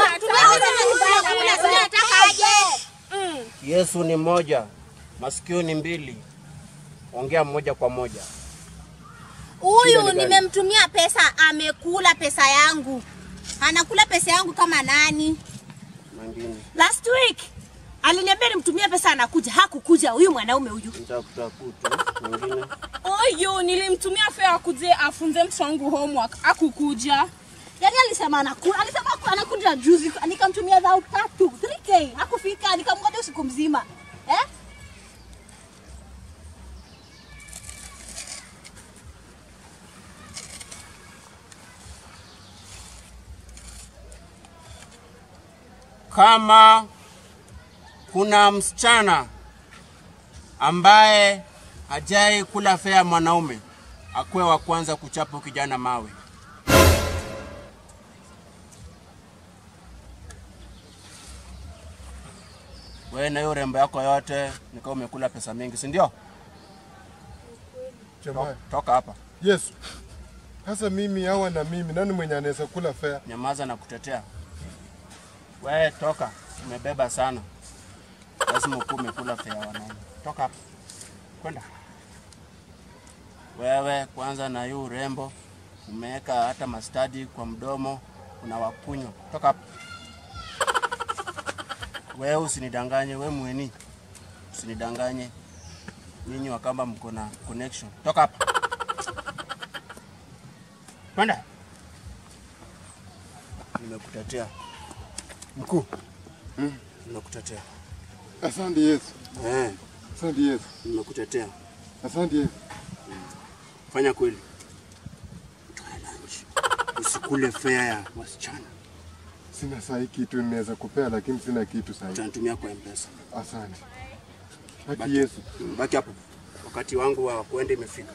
Yesu ni moja, masikio ni mbili. Ongea moja kwa moja. Huyu Shida ni gani? nimemtumia pesa, amekula pesa yangu. Anakula pesa yangu kama nani? Mangine Last week aliniambia nimtumie pesa, anakuja. Hakukuja huyu mwanaume huyu. nitakutafuta. Mangine Oyo, nilimtumia fare akuje afunze mtoto wangu homework, akukuja. Yaani alisema anakuja, alisema aku- anakuja juzi, nikamtumia dhao tatu 3k hakufika, nikamngoja usiku mzima eh? kama kuna msichana ambaye hajai kula fea mwanaume akuwe wa kwanza kuchapa kijana mawe. Wewe na hiyo rembo yako yote nikawa umekula pesa mingi, si ndio? Jamaa, Toka hapa, Yesu. Sasa mimi hawa na mimi nani mwenye anaweza kula fea? nyamaza na kutetea. Wewe toka, umebeba sana, lazima ukuwe umekula fea wanaume. Toka hapa, kwenda wewe. Kwanza na hiyo urembo umeweka hata mastadi kwa mdomo, una wakunywa. Toka hapa wewe, usinidanganye we mweni, usinidanganye nyinyi wakamba mko na connection. Toka hapa, kwenda. Nimekutetea mkuu, nimekutetea Asante Yesu. eh, Asante Yesu. nimekutetea. Asante Yesu. Fanya kweli, Toa lunch. usikule fea ya wasichana, Sina sahi kitu ninaweza kupea lakini sina kitu sahi. utanitumia kwa mpesa. Asante. Haki Yesu. Baki hapo, wakati wangu wa kuenda imefika.